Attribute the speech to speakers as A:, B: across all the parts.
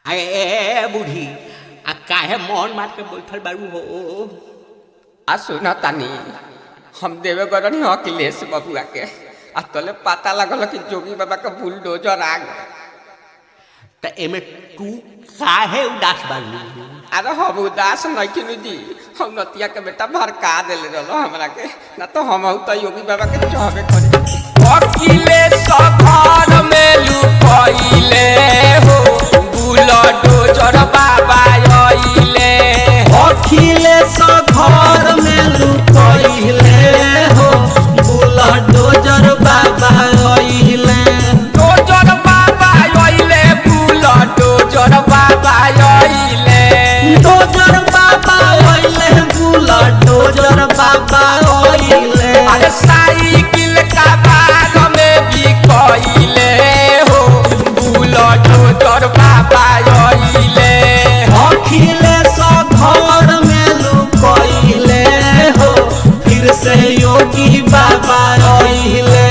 A: अरे ए बूढ़ी आ काहे मौन मार के बैठल बारू हो
B: आ सुना तानी हम देवे गरनी अखिलेश बबुआ के आ तले पता लगल कि जोगी बाबा के बुलडोजर आ गए
A: त एमे तू काहे उदास बानी
B: अरे हम उदास नहीं जी हम नतिया के बेटा भड़का दिले रहो हमरा के ना तो हम तो योगी बाबा के चाहबे करे अखिलेश घर में लुकइले हो बुलडोजर बाबा आइले
C: अखिलेश घर में लुकइले हो बुलडोजर बाबा अइले
B: डोजर बाबा आइले बुलडोजर बाबा आइले
C: डोजर बाबा अइले बुलडोजर बाबा अइले
B: अरे साइकिल का बाग में भी कइले हो बुलडोजर बाबा आइले
C: अखिलेश घर में लुकइले हो फिर से योगी बाबा अइले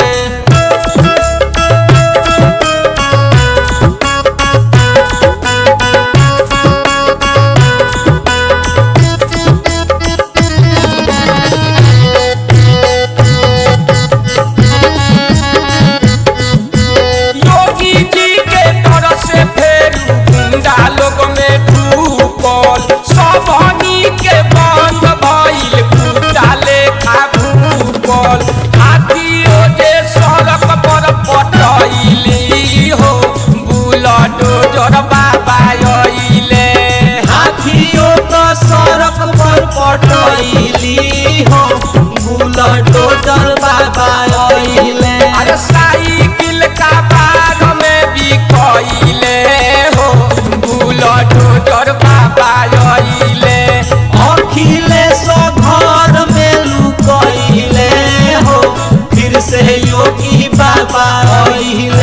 B: योगी जी के तरफ से फिर गुंडा लोग में डूबल सबनी के बंद भइल गुंडा लेखा भूपल हाथियों जे सड़क पर पटैली हो बुलडोजर बाबा अइले
C: हाथियों तो सड़क पर पटैली हो बुलडोजर बाबा अइले
B: अरे साइकिल का बाग में भी कइले हो बुलडोजर बाबा अइले
C: अखिलेश घर में लुकइले हो फिर से योगी बाबा अइले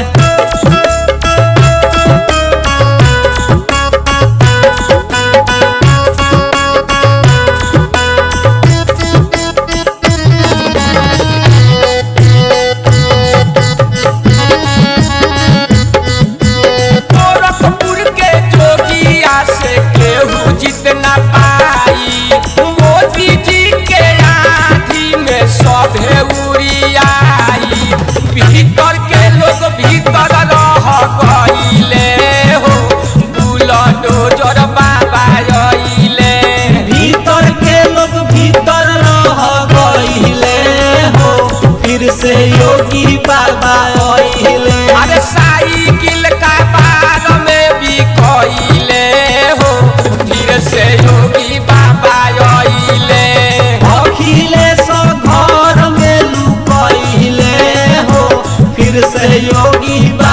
B: गोरखपुर के जोगिया से केहू जीत ना पाई मोदी जी के आँधी में सभे उड़ियाई भीतर के लोग भीतर रह गइले हो बुलडोजर बाबा अइले
C: भीतर के लोग भीतर रह गइले हो फिर से योगी बाबा अइले
B: अरे साइकिल का बाग में भी कइले हो फिर से योगी बाबा अइले
C: अखिलेश घर में लुकइले हो फिर से योगी